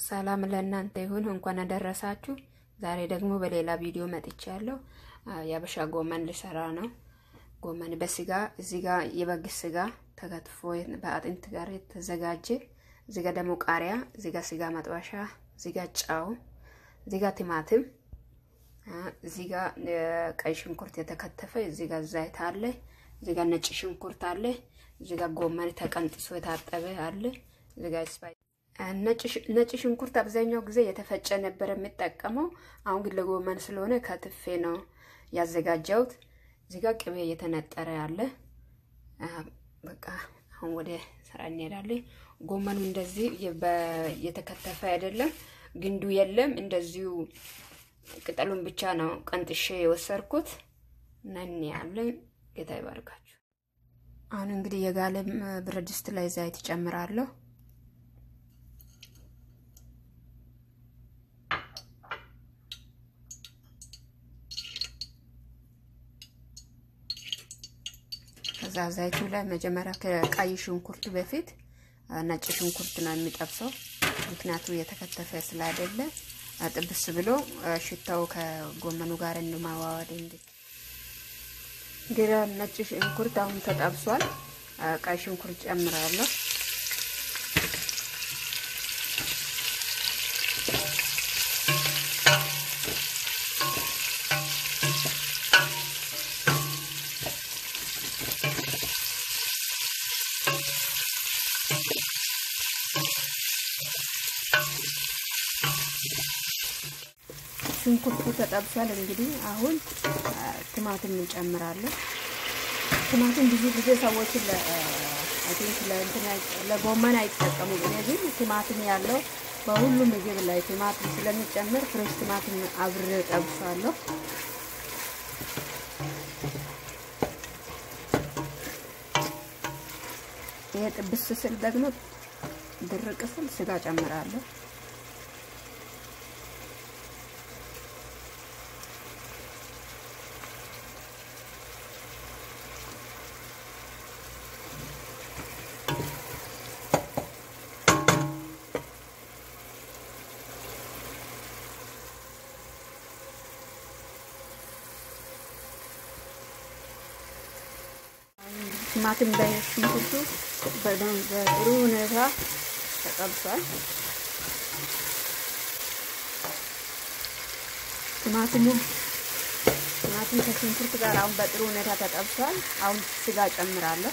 ሰላም ለእናንተ ይሁን፣ እንኳን አደረሳችሁ። ዛሬ ደግሞ በሌላ ቪዲዮ መጥቻለሁ። የአበሻ ጎመን ልሰራ ነው። ጎመን በስጋ እዚህ ጋር የበግ ስጋ ተከትፎ በአጥንት ጋር የተዘጋጀ እዚህ ጋር ደግሞ ቃሪያ፣ እዚህ ጋር ስጋ መጥበሻ፣ እዚህ ጋር ጫው፣ እዚህ ጋር ቲማቲም፣ እዚህ ጋር ቀይ ሽንኩርት የተከተፈ፣ እዚህ ጋር ዘይት አለ፣ እዚህ ጋር ነጭ ሽንኩርት አለ፣ እዚህ ጋር ጎመን ተቀንጥሶ የታጠበ አለ፣ እዚህ ጋር ስፓይ ነጭ ሽንኩርት አብዛኛው ጊዜ የተፈጨ ነበር የምጠቀመው። አሁን ግን ለጎመን ስለሆነ ከትፌ ነው ያዘጋጀሁት። እዚህ ጋር ቅቤ እየተነጠረ ያለ። በቃ አሁን ወደ ስራ እንሄዳለን። ጎመኑ እንደዚህ የተከተፈ አይደለም፣ ግንዱ የለም። እንደዚሁ ቅጠሉን ብቻ ነው ቀንጥሼ የወሰድኩት እና እንያለን። ጌታ ይባርካችሁ። አሁን እንግዲህ የጋለ ብረት ድስት ላይ ዘይት ጨምራለሁ። ከዛ ዘይቱ ላይ መጀመሪያ ከቀይ ሽንኩርቱ በፊት ነጭ ሽንኩርት ነው የሚጠብሰው። ምክንያቱ የተከተፈ ስላይደለ ጥብስ ብሎ ሽታው ከጎመኑ ጋር እንማዋወድ እንዲ እንግዲህ ነጭ ሽንኩርት አሁን ተጠብሷል። ቀይ ሽንኩርት ጨምራለሁ። ሽንኩርቱ ተጠብሷል። እንግዲህ አሁን ቲማቲም እንጨምራለን። ቲማቲም ብዙ ጊዜ ሰዎችን ለጎመን አይጠቀሙም። እኔ ግን ቲማቲም ያለው በሁሉም ምግብ ላይ ቲማቲም ስለሚጨምር ፍሬሽ ቲማቲም አብሬ ጠብሳለሁ። ይሄ ጥብስ ስል ደግሞ ድርቅ ስል ስጋ ጨምራለሁ። ቲማቲም በሽንኩርቱ በጥሩ ሁኔታ ተጠብሷል። ቲማቲሙ ቲማቲም ከሽንኩርት ጋር አሁን በጥሩ ሁኔታ ተጠብሷል። አሁን ስጋ ጨምራለሁ።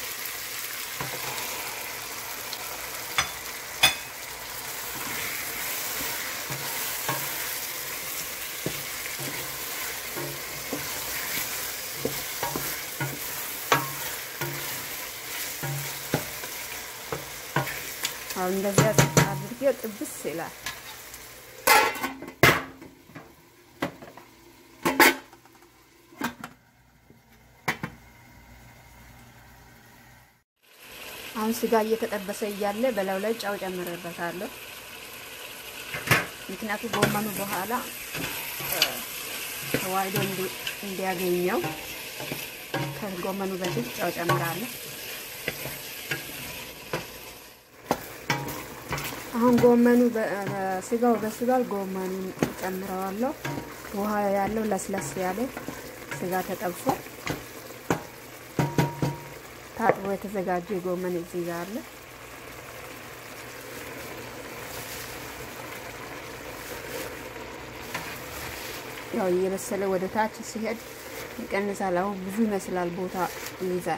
አሁን እንደዚያ አድርጌ ጥብስ ይላል። አሁን ስጋ እየተጠበሰ እያለ በላዩ ላይ ጫው ጨምሬበታለሁ። ምክንያቱም ጎመኑ በኋላ ተዋህዶ እንዲያገኘው ከጎመኑ በፊት ጫው ጨምራለሁ። አሁን ጎመኑ ስጋው በስጋል ጎመኑን ጨምረዋለሁ። ውሃ ያለው ለስለስ ያለ ስጋ ተጠብሷል። ታጥቦ የተዘጋጀ ጎመን እዚህ ጋር አለ። ያው እየበሰለ ወደ ታች ሲሄድ ይቀንሳል። አሁን ብዙ ይመስላል፣ ቦታ ይይዛል።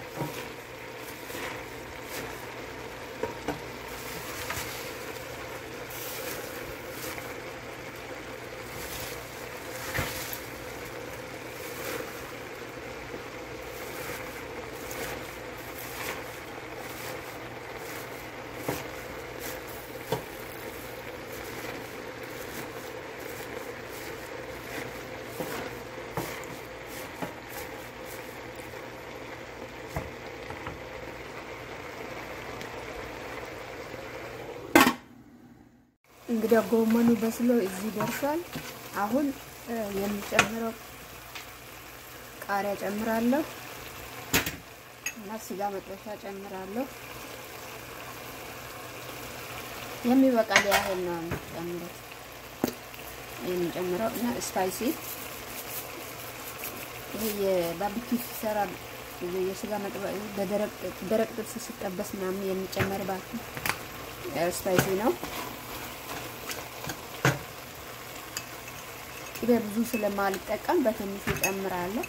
እንግዲህ ጎመኑ በስሎ እዚህ ደርሷል። አሁን የሚጨምረው ቃሪያ ጨምራለሁ እና ስጋ መጥበሻ ጨምራለሁ። የሚበቃል ያህል ነው ጨምረው የሚጨምረው እና ስፓይሲ ይሄ የባርቢኪ ሲሰራ የስጋ መጥበ በደረቅ ደረቅ ጥብስ ሲጠበስ ምናምን የሚጨመርባት ስፓይሲ ነው። ቅቤ ብዙ ስለማልጠቀም በትንሹ እጨምራለሁ።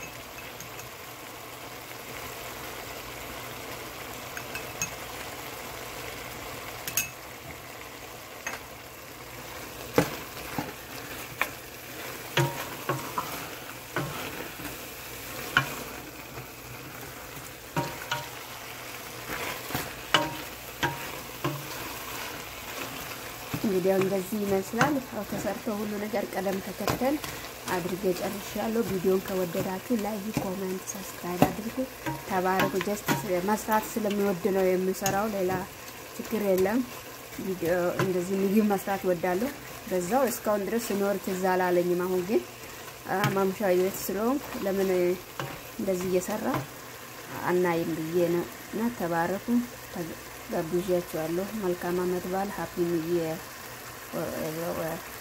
እንግዲህ እንደዚህ ይመስላል። ያው ተሰርቶ ሁሉ ነገር ቀደም ተከተል አድርጌ ጨርሻለሁ። ቪዲዮን ከወደዳችሁ ላይክ፣ ኮሜንት፣ ሰብስክራይብ አድርጉ። ተባረኩ። ጀስት መስራት ስለሚወድ ነው የምሰራው፣ ሌላ ችግር የለም። ቪዲዮ እንደዚህ ምግብ መስራት ወዳለሁ። በዛው እስካሁን ድረስ ስኖር ትዝ አላለኝም። አሁን ግን ማምሻ ቤት ስለሆንኩ ለምን እንደዚህ እየሰራ አናይም ብዬ ነው እና ተባረኩ። ጋብዣችኋለሁ። መልካም አመት በዓል ሀፒ ኒው ኢየር